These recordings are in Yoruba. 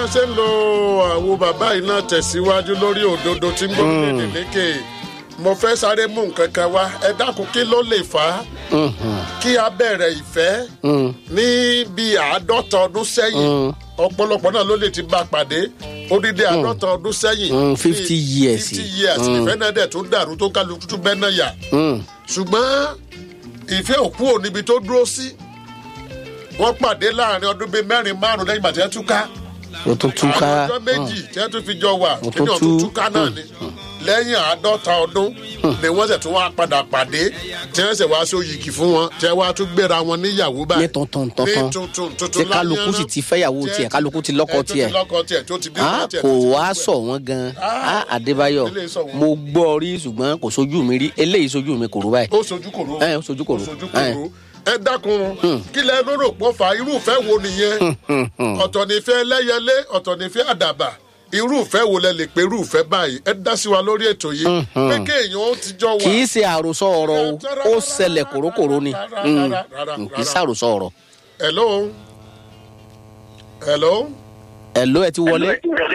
a ṣe ń lo àwo bàbá yìí náà tẹ̀síwájú lórí òdodo tí ń gbógun lédè lékè mo fẹ́ sáré mú nǹkan kan wá ẹ dákun kí ló lè fà á kí a bẹ̀rẹ̀ ìfẹ́ ní bíi àádọ́ta ọdún sẹ́yìn ọ̀pọ̀lọpọ̀ náà ló lè ti bá a pàdé odidi àádọ́ta ọdún sẹ́yìn Mm, 50 years. fifty years ìfẹ́ náà dẹ̀ tó dàrú tó kálukú tó bẹ́ náà yà ṣùgbọ́n ìfẹ́ òkú ò níbi tó dúró sí wọ́n pàdé láàrin ọdún bíi mẹ́rin márùn lẹ́yìn ìgbà tí wọ́n túká o tún túká àwọn ọjọ́ méjì tí wọ́n tún fi jọ wà Mo kí tún ni ọ̀tún tú. túká náà ni lẹ́yìn àádọ́ta ọdún ni wọ́n ṣẹ̀ tún wá padà pàdé tí wọ́n ṣẹ̀ wá sí òyìnkì fún wọn tí wọ́n wá tún gbéra wọn níyàwó báyìí ní tuntun tuntun ní tuntun tuntun tí kálukú láyé sì rán. ti fẹ́yàwó Tí ẹ- tiẹ̀ kálukú ti lọ́kọ ẹ tó tiẹ̀ ti lọ́kọ tiẹ̀ tó ti bí Ah, tiẹ̀ kò tó ti wá gbogbo ẹ̀. sọ wọn gan Ah, Ah, Adébáyọ̀ eléyìí sọ wọ́n. mo gbọ́ rí ṣùgbọ́n kò sojú mi rí eléyìí sojú mi kò rú báyìí ó sojú kòró ẹ ó sojú kò rú sojú kòró ẹ dákun kí lẹ lóró pọ̀ fà irúfẹ́ wo nìyẹn ọ̀tọ̀ nífẹ́ ẹlẹ́yẹlé ọ̀tọ̀ nífẹ́ àdàbà irúfẹ́ wo lẹ lè pe irúfẹ́ báyìí ẹ dá sí wa lórí ètò yìí pé kéèyàn ó ti jọ wà. kì í ṣe àròsọ ọ̀rọ̀ o ó ṣẹlẹ̀ kòrókòró ni Mm, mm, kì í ṣàròsọ ọ̀rọ̀ hello hello ẹ̀ ló ẹ ti wọlé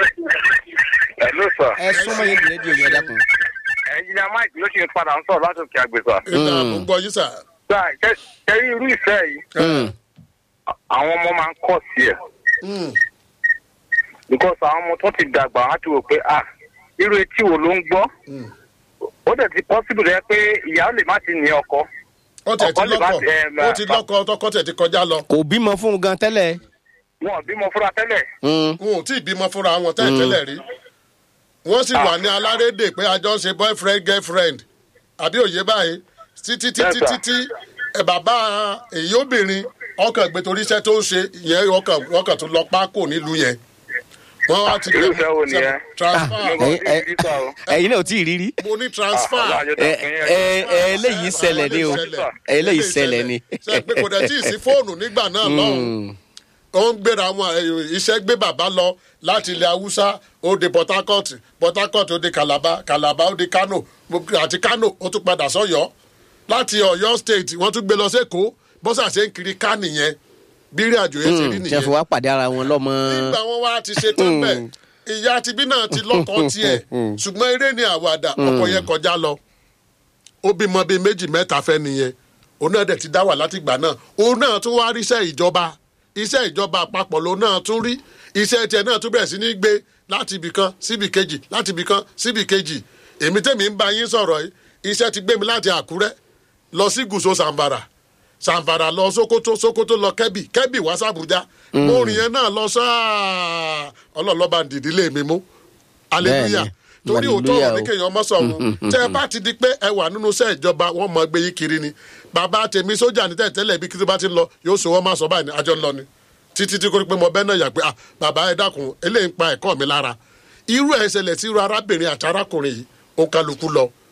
Hello sir. ẹ súnmọ́ yín di rédíò yẹn dákun. ẹnjìnìá mike ló ṣe padà ń sọ̀rọ̀ láti òkè àgbèsà. ìdá mo gbọ́ yín sà. sá kẹrí irú ìfẹ́ yìí Mm, àwọn ọmọ máa ń kọ̀ sí ẹ̀ Mm, because àwọn ọmọ tó ti dàgbà á ti wò pé ah irú etí wo ló ń gbọ́ mm. ó dẹ̀ ti possible rẹ pé ìyá lè má ti ní ọkọ ó tẹ̀ ti Ọkọ lè má lọ́kọ̀ ti, ẹ, ó ti lọ́kọ tọkọ tẹ̀ ti kọjá lọ kò bímọ fún un gan tẹ́lẹ̀ wọn ò bímọ fúnra tẹ́lẹ̀ Mm, wọn ò tí ì bímọ fúnra wọn tẹ́ tẹ́lẹ̀ rí wọ́n sì wà ní alárédè pé a jọ ń ṣe boyfriend girlfriend àbí òye báyìí títí títí Yes, sir. títí ẹ bàbá èyí obìnrin ọkàn gbé torí iṣẹ́ tó ń ṣe ìyẹn ọkàn ọkàn tó lọ pákó nílùú yẹn wọ́n wá ti Irú ìfẹ́ wo nìyẹn? transfer Mo ẹ- ti ẹ- rí sá o. ẹ̀yin náà ò tí ì rírí mo ní transfer Ah, ọlọ́run ẹ ẹ ẹ eléyìí ṣẹlẹ̀ ni o eléyìí ṣẹlẹ̀ ni. ṣe pé kò dẹ̀ tí ì sí fóònù nígbà náà lọ́hùn ó ń gbéra àwọn eh, iṣẹ́ gbé bàbá lọ láti ilẹ̀ haúsá ó de port harcourt port harcourt ó de calabar calabar ó de kano gbogbo- àti kano ó tún padà sọ́yọ́ láti ọ̀yọ́ state wọ́n tún gbé lọ sẹ́kọ̀ọ́ bọ́sà ṣe ń kiri ká nìyẹn bí rí àjò yẹn ṣe rí tí wọ́n nìyẹn fi wá pàdé ara wọn lọ́mọ nígbà wọn wá ti ṣe tán bẹ́ẹ̀ ìyá tibí náà ti lọ́kọ tiẹ̀ ṣùgbọ́n eré ni àwàdà ọkọ yẹn kọjá lọ ó bímọ bíi méjì mẹ́ta fẹ́ nìyẹn òun náà dẹ̀ ti dá wà látìgbà náà òun náà tún wá ríṣẹ́ ìjọba iṣẹ́ ìjọba àpapọ̀ lòun náà tún rí iṣẹ́ tiẹ̀ náà tún bẹ̀rẹ̀ sí ní gbé láti ibì kan síbì kejì láti ibì kan síbì kejì èmi tèmi ń bá yín sọ̀rọ̀ yìí iṣẹ́ ti gbé mi láti àkúrẹ́ lọ sí gùsò sàǹbàrà sàǹbàrà lọ sokoto sokoto lọ kẹ́bì kẹ́bì wá sàbújá mo rìn yẹn náà lọ sáà ọlọ́ọ̀lọ́ba dìdílé mi mú hallelujah Bẹ́ẹ̀ni, torí òótọ́ hallelujah ọ̀rọ̀ ní o. kéèyàn ọmọ sọ̀run tẹ́ ẹ bá ti di pé ẹ wà nínú iṣẹ́ ìjọba wọ́n mọ gbé yín kiri ni bàbá tèmi sójà ní tẹ̀tẹ́lẹ̀ bí kí tó bá ti ń lọ yóò sọ wọ́n má sọ báyìí ní àjọ ń lọ ni títí tí kò ní pé mo bẹ́ náà yà pé ah bàbá ẹ dákun eléyìí ń pa ẹ̀kọ́ mi lára irú ẹ̀ ṣẹlẹ̀ sí irú arábìnrin àti arákùnrin yìí ó kálukú lọ